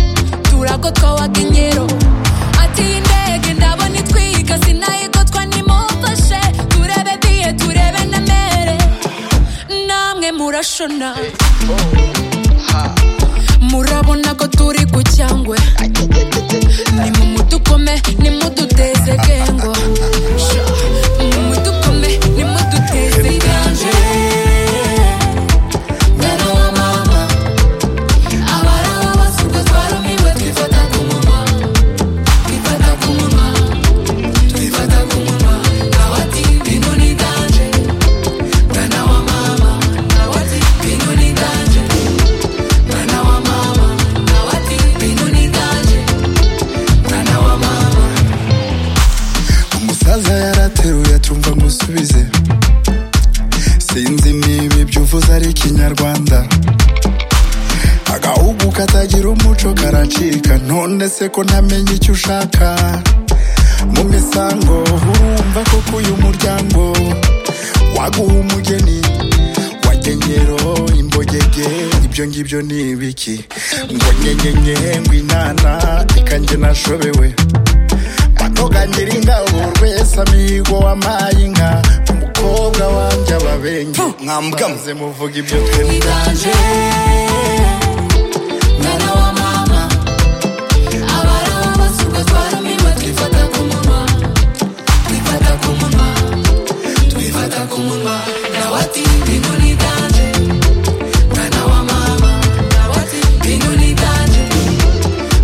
isura ko twawakenyero ati iyi ndege ndabona itwiga sinayigotwa nimumfashe turebe biye turebe na mere namwe murashona murabona ko turi ku cyangwe ni mu mudukome ni muduteze gengo ni mudukome ni muduteze gengo mwana wa mama abarawa basuka twarumiwe twifata ku munwa twifata ku munwa twifata ku munwa nawe ati bintu ni ganje mwana wa mama nawe ati bintu ni ganje mwana wa mama nawe ati bintu ni ganje mwana wa mama umusaza yarateruye tumva musubize sinzi niba ibyo uvuze ari ikinyarwanda agahugu katagira umuco karacika none se ko ntamenya icyo ushaka mu misango urumva koko uyu muryango waguha umugeni wagenyero imbogege ibyo ngibyo ni ibiki ngo nyenyenye ngo inana ikanjye nashobewe batoganira ingabo urwese amigo wampaye inka umukobwa wanjye ababenge mwambwamo. Maze muvuga ibyo twembi Iganje mwana wa mama abarawa basuka twarumiwe twifata ku munwa twifata ku munwa twifata ku munwa nawe ati bintu ni iganje mwana wa mama nawe ati bintu ni iganje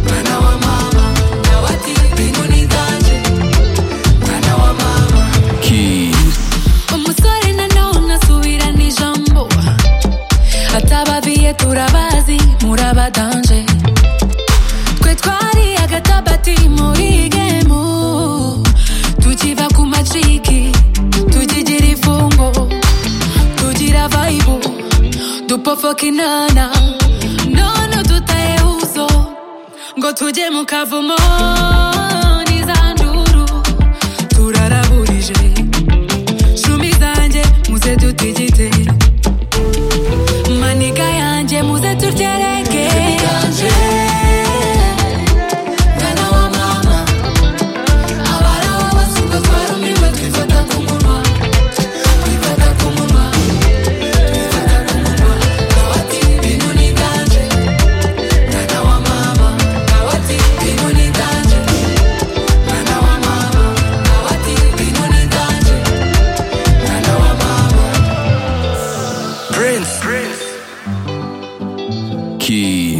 mwana wa mama nawe ati bintu ni iganje mwana wa mama umusore nanone asubirana ijambo atababiye turabazi murabadanje twe twari agatabati muri gemu tukiva ku maciki tukigira ifungo tugira vayibu dupofoka inana none dutaye uzo ngo tujye mu kavumo n'izanduru turaraburije shumi zanjye muze dutigite maniga yanjye muze turgereke mwana wa mama abarawa basuka twarumiwe twifata ku munwa twifata ku munwa twifata ku munwa nawe ati bintu ni iganje mwana wa mama nawe ati bintu ni iganje mwana wa mama nawe ati bintu ni iganje mwana wa mama Prince. Prince. Key.